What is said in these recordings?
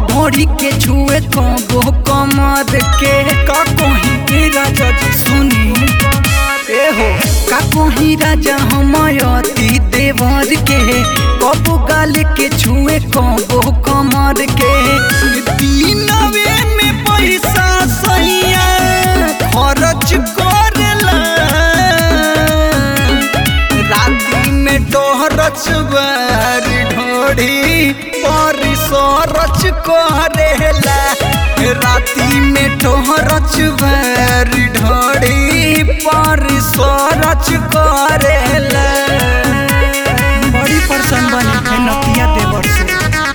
ढोरी के छुए कबो कमर के का कहीं राजा जी सुनी ए हो का कहीं राजा हमयती देवर के कबो गाल के छुए कबो कमर के दिनवे में पैसा सैया खर्च करेला राती में टोहरच बारी ढोढ़ी पर सरच करेला राती में टोहरच बारी ढोढ़ी पर सरच करेला बड़ी परेशान बनी है नतिया देवर से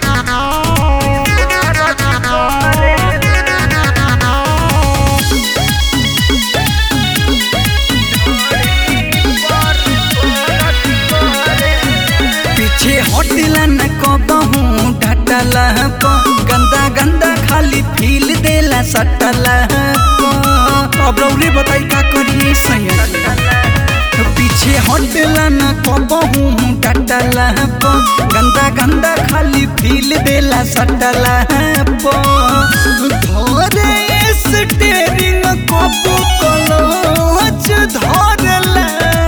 पीछे हटला न कबहू ढटला प गंदा गंदा खाली फील देला सटला प अब रौरे बताई का करिए सैया पीछे हटला न कबहू ढटला प गंदा गंदा खाली फील देला सटला प धोरे स्टेरिंग कबू कलोच धरला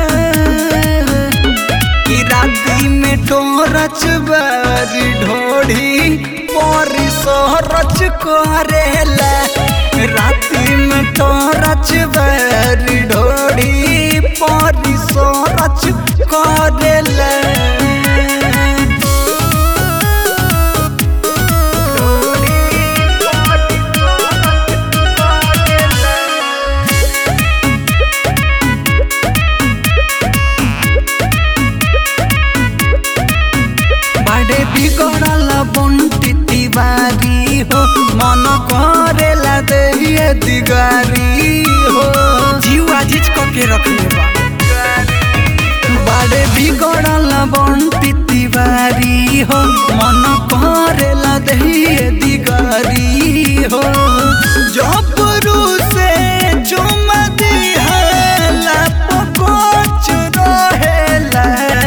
कि राती में टोरच बारी ढोढ़ी परी सोरच करेला राती में टोरच बारी ढोढ़ी परी सोरच करेला बड़े बिगड़ल बंटी तिवारी हो मन करेला देहिए दिगारी हो जीवा जिच के रखले बा बड़े बिगड़ल बंटी तिवारी हो मन करेला देहिए दिगारी हो जबरू से चुमा दिहला पकोच रहेला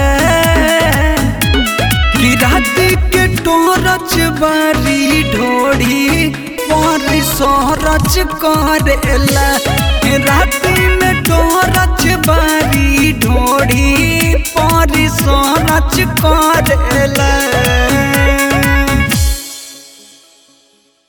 कि राती के टोरच बारी ढोड़ी पर सोरच करेला राती में टोरच बारी ढोड़ी पर सोरच कर